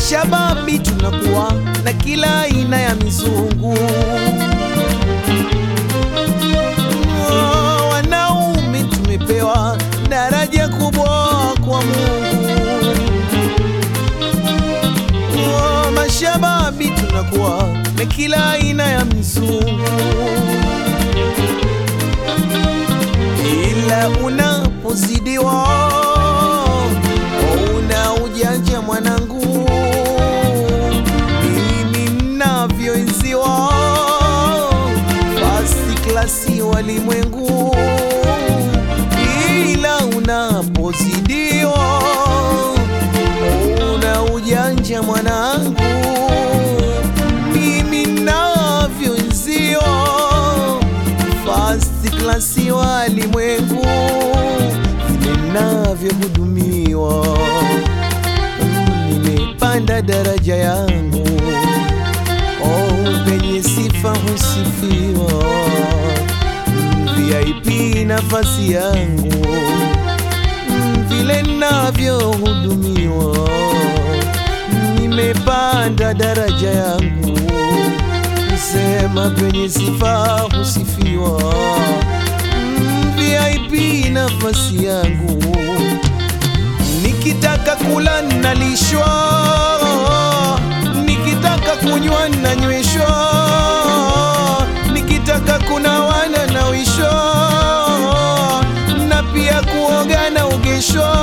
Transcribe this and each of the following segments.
Mashababi tunakuwa na kila aina ya mizungu. Oh, Wanaume tumepewa daraja kubwa kwa Mungu. Oh, Mashababi tunakuwa na kila aina ya mizungu, ila unapozidiwa una ujanja mwanangu, mimi mnavyoenziwa fasi klasi walimwengu, ila unapozidiwa una ujanja mwanangu, mimi navyoenziwa fasi klasi walimwengu, vile navyohudumiwa nimepanda daraja yangu, oh, penye sifa husifiwa, Mm, VIP nafasi yangu, Mm, vile navyohudumiwa, nimepanda daraja yangu, sema penye sifa husifiwa, Mm, VIP nafasi yangu Nikitaka kula nalishwa, nikitaka kunywa nanyweshwa, nikitaka kunawa nanawishwa, na pia kuoga naogeshwa.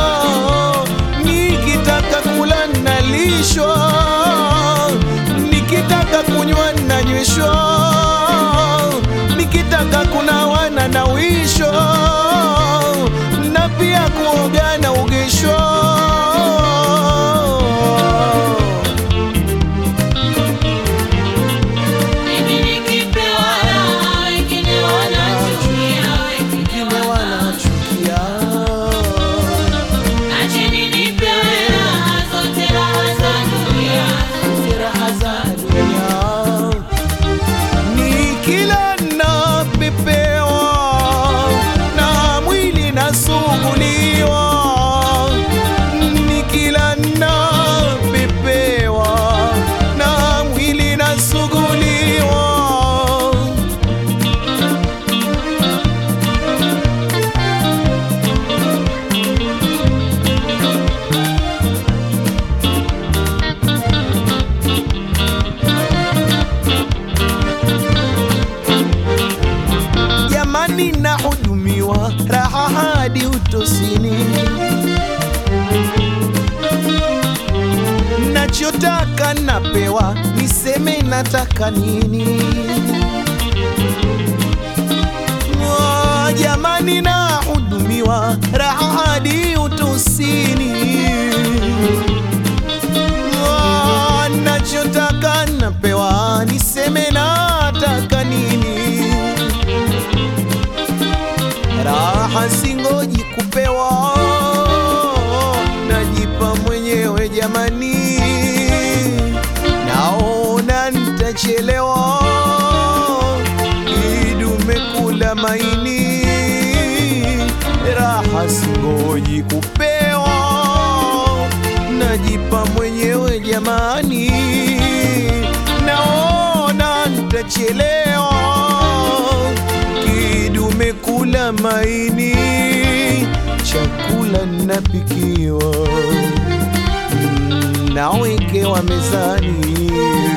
Nikitaka kula nalishwa, nikitaka kunywa nanyweshwa, nikitaka kunawa nanawishwa, na pia kuoga naogeshwa. Mimi nikipewa raha, wengine wanachukia, wengine Wengine wanachukia Acheni nipewe raha, zote raha za dunia. raha za dunia, nikila napepewa na mwili nasuguliwa, nikila napepewa na mwili nasuguliwa. jamani, nahudumiwa raha hadi utosini, nachotaka napewa, niseme nataka nini? Oh, jamani, nahudumiwa raha hadi utosini, Oh, nachotaka napewa, niseme nataka nini? raha singoji kupewa, najipa mwenyewe jamani, naona nitachelewa, idume kula maini, raha singoji kupewa, najipa mwenyewe jamani, naona nitachelewa kidume kula maini, chakula napikiwa, mm, nawekewa mezani,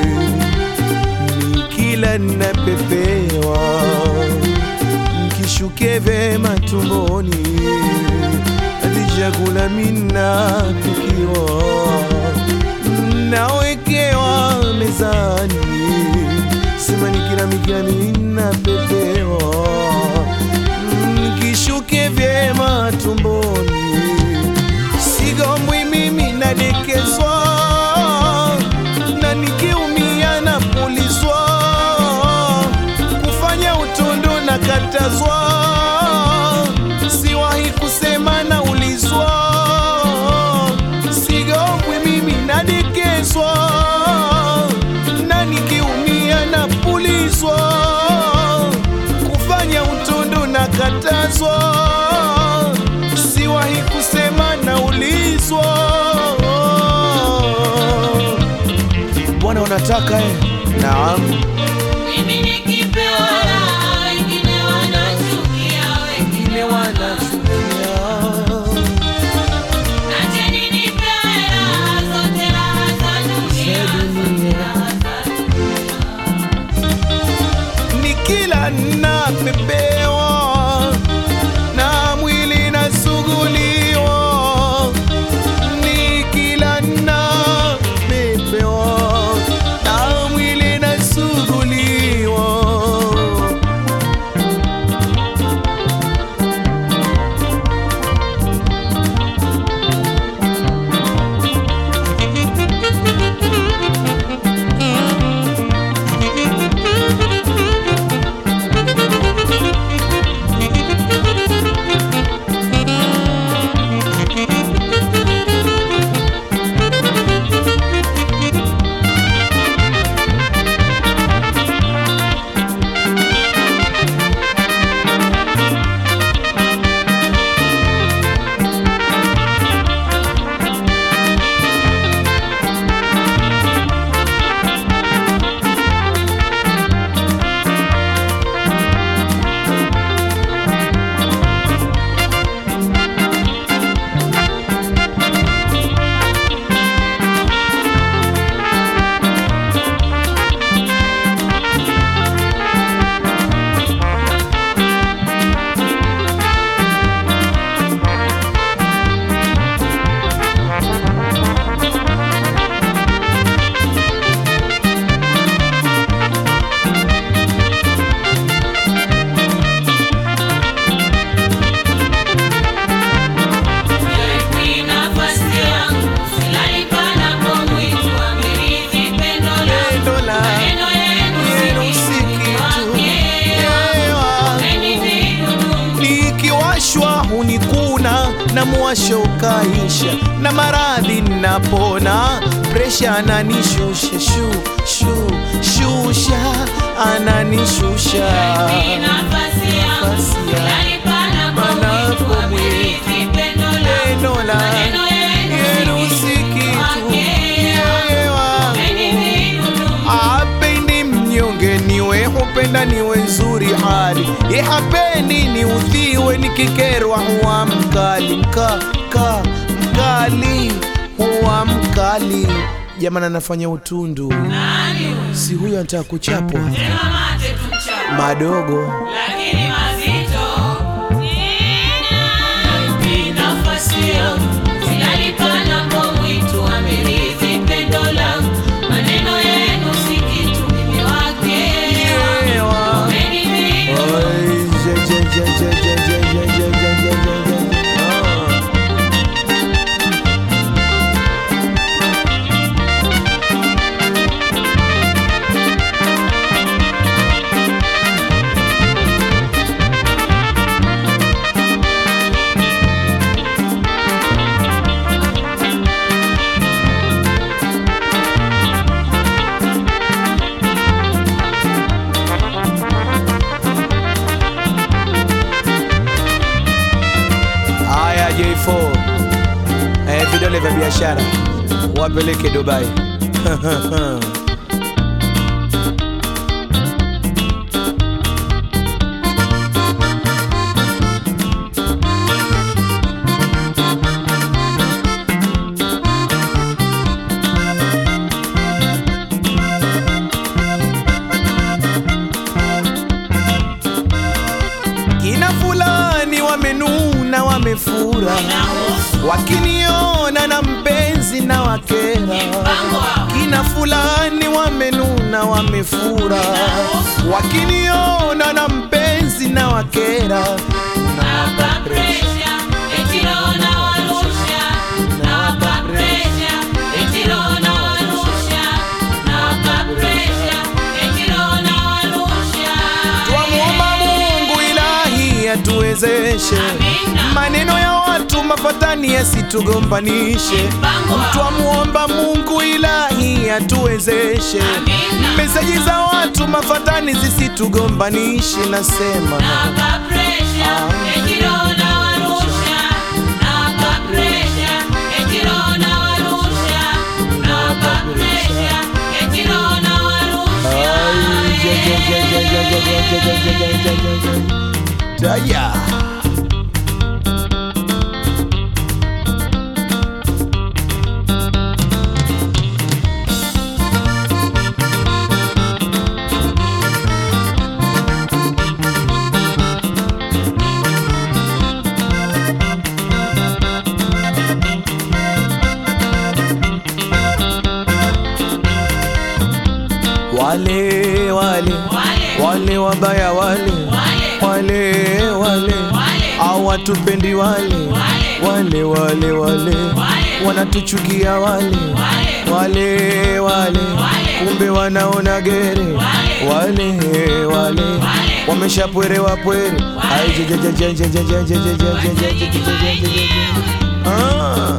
nikila napepewa, nkishuke vema tumboni, hadi chakula minapikiwa, nawekewa mezani sema nikila mikila minapepewa, nikishuke vyema tumboni, sigombwi mimi nadekezwa, na nikiumia napulizwa, kufanya utundu na katazwa, siwahi kusema naulizwa, sigombwi mimi nadekezwa na nikiumia napulizwa, kufanya utundu na katazwa, siwahi kusema naulizwa. unataka eh? Naam, Mimi nikipewa raha, wengine wanachukia, wengine wanachukia Acheni nipewe raha, zote raha za dunia, zote raha za nikila napepewa na mwili nasuguliwa, nikila napepewa na mwili nasuguliwa. Ni nafasi yangu, silali panapomwitwa, mirithi pendo langu. Pendo la Maneno yenu yenu si si kitu, kitu. wakera. Ewa. Meni vidudu, nikiwashwa hunikuna na mwasho ukaisha na maradhi napona presha ananishusha shu shu shusha ananishusha ni nafasi yangu, Nafasi yangu. silali panapomwitwa, Panapomwitwa. mirithi pendo langu. Pendo la Maneno yenu yenu si si kitu, kitu wakera. Ewa. Meni vidudu, apendi mnyonge niwe hupenda niwe nzuri hali ye hapendi ni udhiwe nikikerwa huwa mkali mka ka mkali huwa mkali jamani anafanya utundu nani huyu? si huyo anataka kuchapwa Tena mate tumchape. madogo lakini mazito. Ni nafasi yangu, silali panapomwitwa, mirithi pendo langu. Maneno yenu si kitu, mimi wakera. Ewa. Meni vidudu, Oi, je, je, je, je, je, je, je, je, je, je, je, je. Ah. Haya J4 eh, vidole vya biashara wapeleke Dubai. Kina fulani wamenuna wamefura, inahusu wakiniona na mpenzi na wakera. mpango wao. Kina fulani wamenuna wamefura, wakiniona na mpenzi na wakera. Nawapa presha, eti roho nawarusha. Nawapa presha, eti roho nawarusha. Nawapa presha, eti roho nawarusha. Twamuomba Mungu ilahi atuwezeshe, Amina. maneno ya watu mafatani yasitugombanishe. Mpango wao. Twamuomba Mungu ilahi atuwezeshe, Amina. meseji za watu mafatani zisitugombanishe. Nasema Nawapa presha, eti roho nawarusha. Nawapa presha, eti roho nawarusha. Nawapa presha, eti roho Aya. Wale wale wale wabaya wale wale wale hawatupendi wale wale wale wale wanatuchukia wale wale wale kumbe wanaona gere wale wale wameshapwerewa pwere Ai, je, je, je, je, je, je, je, je, je, je, je, je, je, je, je, je, je. Ah.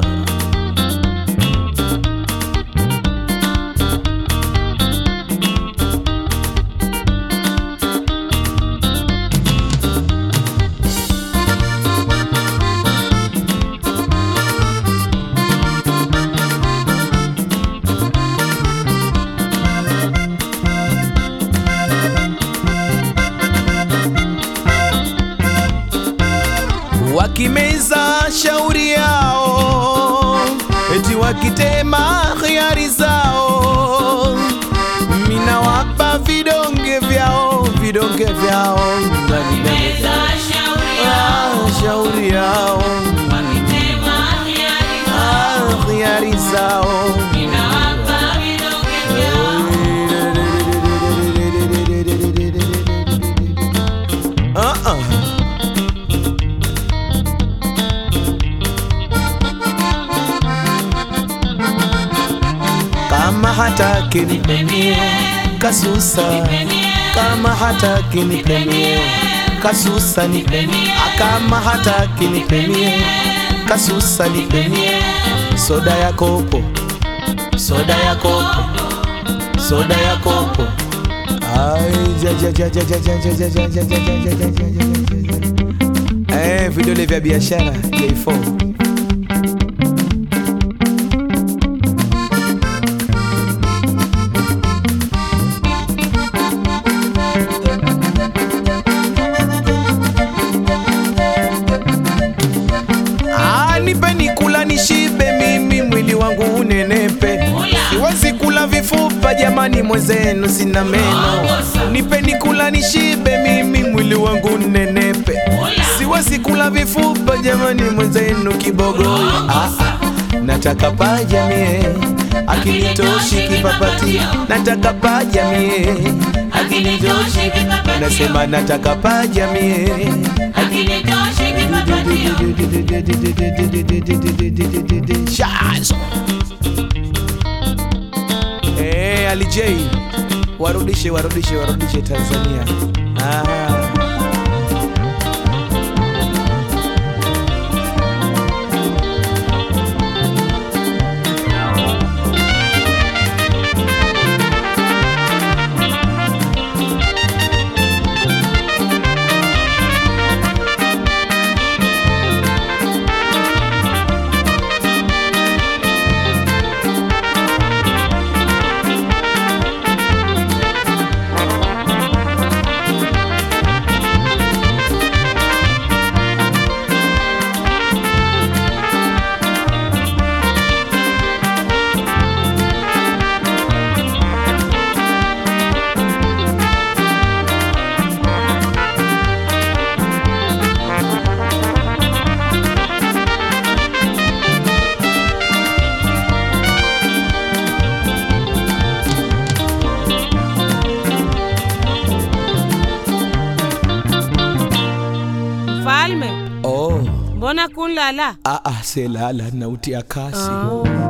wakimeza shauri yao, eti wakitema khiari zao, mina wapa vidonge vyao, vidonge vyao Wakimeza shauri yao, Ah, shauri yao, wakitema hiari zao, Ah, khiari zao ninawapa vidonge vyao. Ah, ah. Kama hataki nipemie kasusa, kama hataki nipemie kasusa nipemie, Ah, kama hataki nipemie kasusa nipemie, soda ya kopo, soda ya kopo, soda ya kopo. Ai, ja, ja, ja, ja, ja, ja, ja, ja, ja, ja, ja, ja, ja, ja, ja, ja, ja. Eh, vidole vya biashara J4 Ah, nipeni kula nishibe, mimi mwili wangu unenepe, siwezi kula vifupa jamani, mwenzenu sina meno. Nipeni kula nishibe, mimi mwili wangu unenepe, siwezi kula vifupa jamani, mwenzenu kibogoyo. Ah, ah, nataka paja mie akinitoshi kipapati, nataka paja mie Akinitoshi kipapatio, nasema nataka paja mie akinitoshi kipapatio. Shazo. Eh, Ali J warudishe warudishe warudishe Tanzania. Ah. Falme, Oh, mbona kunlala? ah ah selala nautia kasi. Oh.